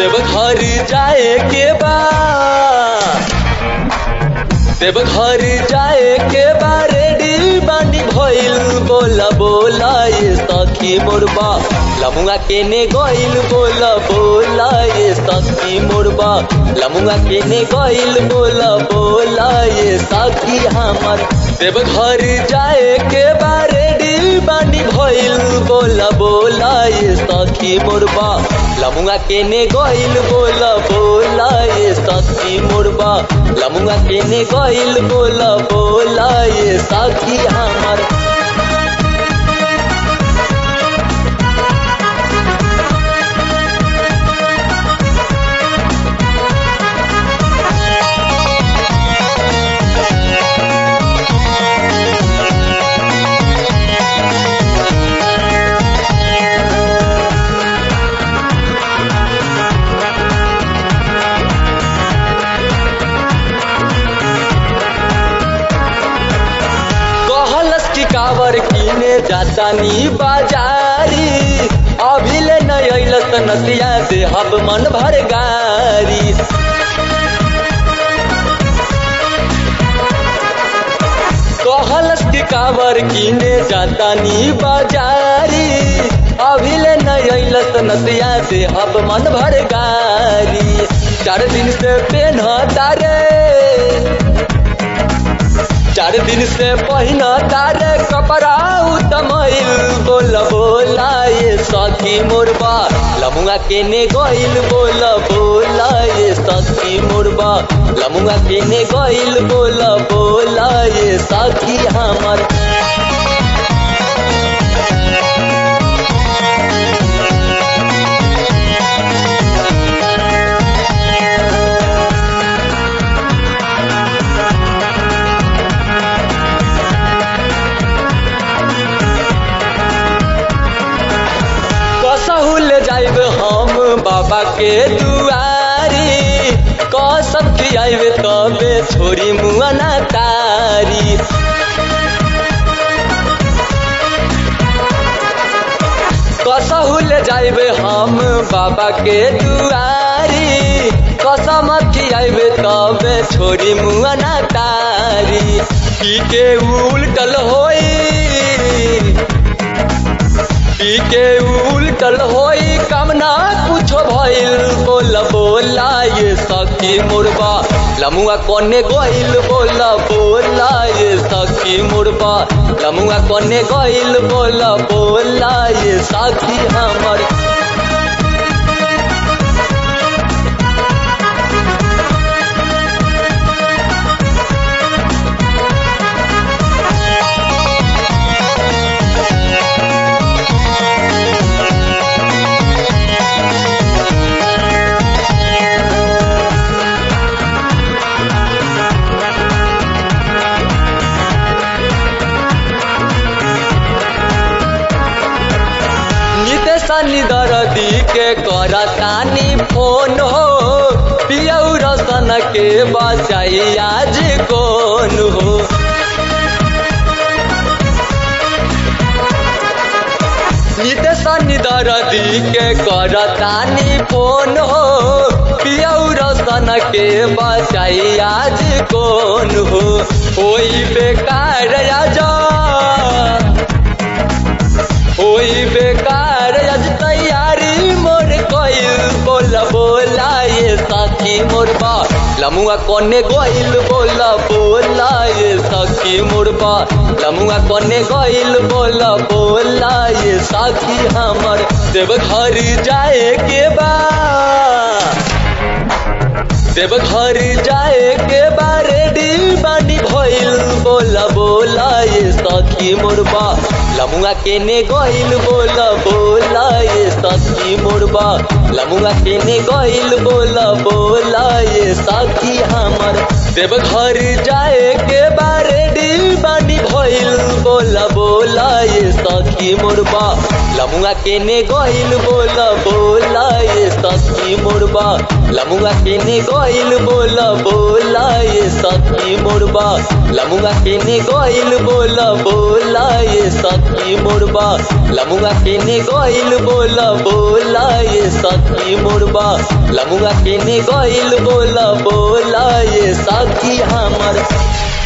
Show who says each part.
Speaker 1: देवघर जाए के बा देवघर जाए के बा रेडी बानी भइल बोला बोला ये सखी मोरबा लमुआ केने गइल बोला बोला ये सखी मोरबा लमुआ केने गइल बोला बोला ये सखी हमर देवघर जाए के बा रेडी बानी भइल बोला बोला ये सखी मोरबा लमुआ केने गइल बोला बोला ये सखी मोरबा लमुआ केने गइल बोला बोला ये सखी हमर कहलस की कावर किने जाता नी बाजारी अभी ले न अइलस त नसिया से हब मन भर गारी कहलस की कावर किने जाता नी बाजारी अभी ले न अइलस त नसिया से हब मन भर गारी चार दिन से पेन तारे चार दिन से पहिना तारे कपड़ा उतमैल बोल बोला ये सखी मोरबा लमुआ केने गइल बोल बोला ये सखी मोरबा लमुआ केने गइल बोल बोला ये सखी हमर कसहु ले जाइब हम बाबा के दुआरी कसम खियाइब तबे छोरी मुआना तारी कसहु ले जाइब हम बाबा के दुआरी कसम खियाइब तबे छोरी मुआना तारी पी के उल्टल होई पी के उल्टल होई कामना कुछो भइल बोला बोला ये सखी मुरबा लमुआ कोने गइल बोला बोला ये सखी मुरबा लमुआ कोने गइल बोला बोला ये सखी हमर नितेशनी दरदी के करतानी फोन हो पियौ रसन के बचाई आज कौन हो नितेशनी दरदी के करतानी फोन हो पियौ रसन के बचाई आज कौन हो ओई बेकार आजा होई बेकार आज तैयारी मोर कइल बोला बोला ये सखी मोरबा लमुआ कोने गइल बोला बोला ये सखी मोरबा लमुआ कोने गइल बोला बोला ये सखी हमर देवघर जाए के बा देवघर जाए के बा रेडी बानी भइल बोला बोला ये सखी मोरबा लमुआ केने गइल बोला बोला ये सखी मोरबा लमुआ केने गइल बोला बोला ये सखी हमर देवघर जाए के बा रेडी बानी भइल बोला बोला ये सखी मोरबा लमुआ केने गइल बोला बोला ये सखी मोरबा लमुआ केने गइल बोला बोला ये सखी मोरबा लमुआ केने गइल बोला बोला ये सखी मोरबा लमुआ केने गइल बोला बोला ये सखी मोरबा लमुआ केने गइल बोला बोला ये सखी हमर